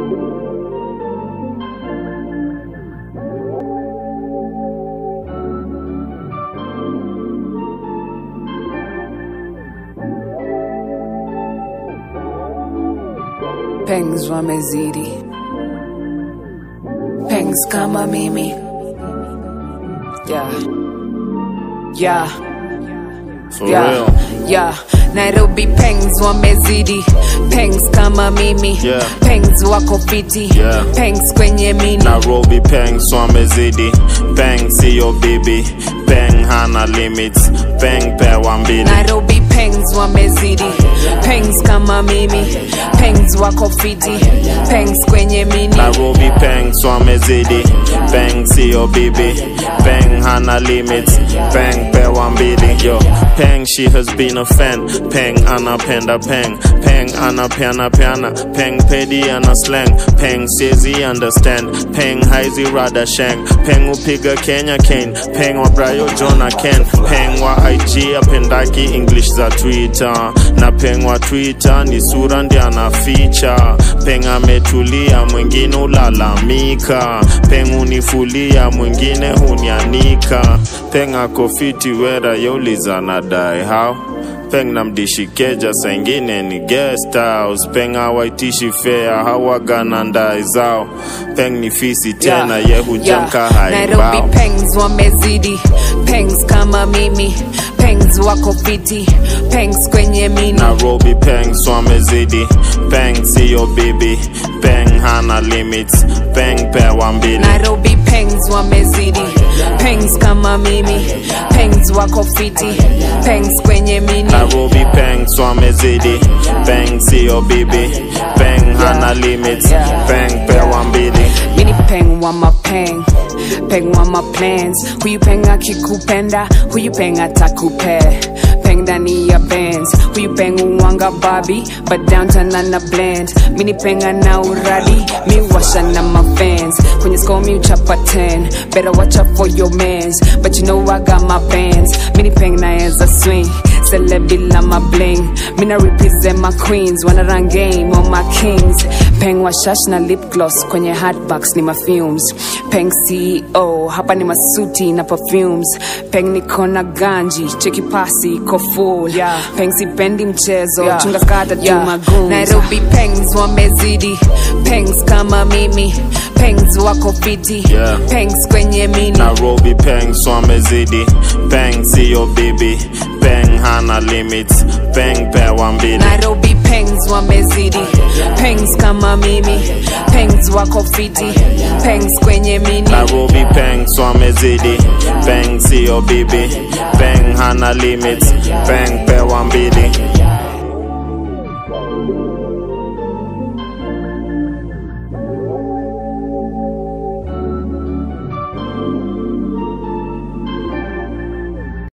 Pengs wamezidi, pengs kama mimi yeah. Yeah. For yeah. real. Yeah. Nairobi pengs wamezidi, pengs kama mimi Yeah. pengs wako fiti Yeah. pengs kwenye mini Nairobi peng swamezidi peng siyo bibi peng hana limits peng pewa mbili Nairobi pengs wamezidi, pengs kama mimi pengs wako fiti pengs kwenye mini Nairobi peng swamezidi peng siyo bibi peng hana limits peng pewa mbili yo peng she has been a fan peng anapenda peng peng anapeana peana peng pedi ana slang peng siezi understand peng haizi rada shang peng upiga kenya kane peng wa brayo jona ken peng wa ig apendaki english za twitter na peng wa twitter ni sura ndi anaficha peng ametulia mwingine ulalamika peng unifulia mwingine hunianika peng akofiti wera yauliza nadai how peng namdishikeja saingine ni guest house peng hawaitishi fea hawagana ndai zao peng ni fisi tena Yeah, ye hujamka yeah. Nairobi haibao pengs wamezidi pengs kama mimi pengs wako fiti pengs kwenye mini Nairobi peng swamezidi peng siyo bibi peng hana limits peng pewa mbili Nairobi pengs wamezidi pengs kama mimi pengs wako fiti pengs kwenye mini Nairobi peng swamezidi peng siyo bibi peng hana limits Yeah. peng pewa mbili mini peng wa mapeng peng wa maplans huyu peng akikupenda huyu peng atakupe peng ndani ya bands huyu peng uwanga babi but downtown ana blend mini penga na uradi mi washa na mafans kwenye score mi uchapa 10 better watch out for your mans but you know I got my bands mini peng naeza swing celebila my bling mina represent my queens wanna run game on my kings peng wa shash na lip gloss kwenye hatbox ni mafumes peng ceo hapa ni masuti na perfumes peng niko na ganji cheki pasi iko full yeah. peng sipendi mchezo Yeah. chunga skata Yeah. tu magoons nairobi pengs wamezidi pengs kama mimi pengs wako fiti Yeah. pengs kwenye mini Nairobi peng swamezidi peng siyo bibi peng hana limits peng pewa mbili Nairobi pengs wamezidi pengs kama mimi pengs wako fiti pengs kwenye mini Nairobi peng swamezidi peng siyo bibi peng hana limits peng pewa mbili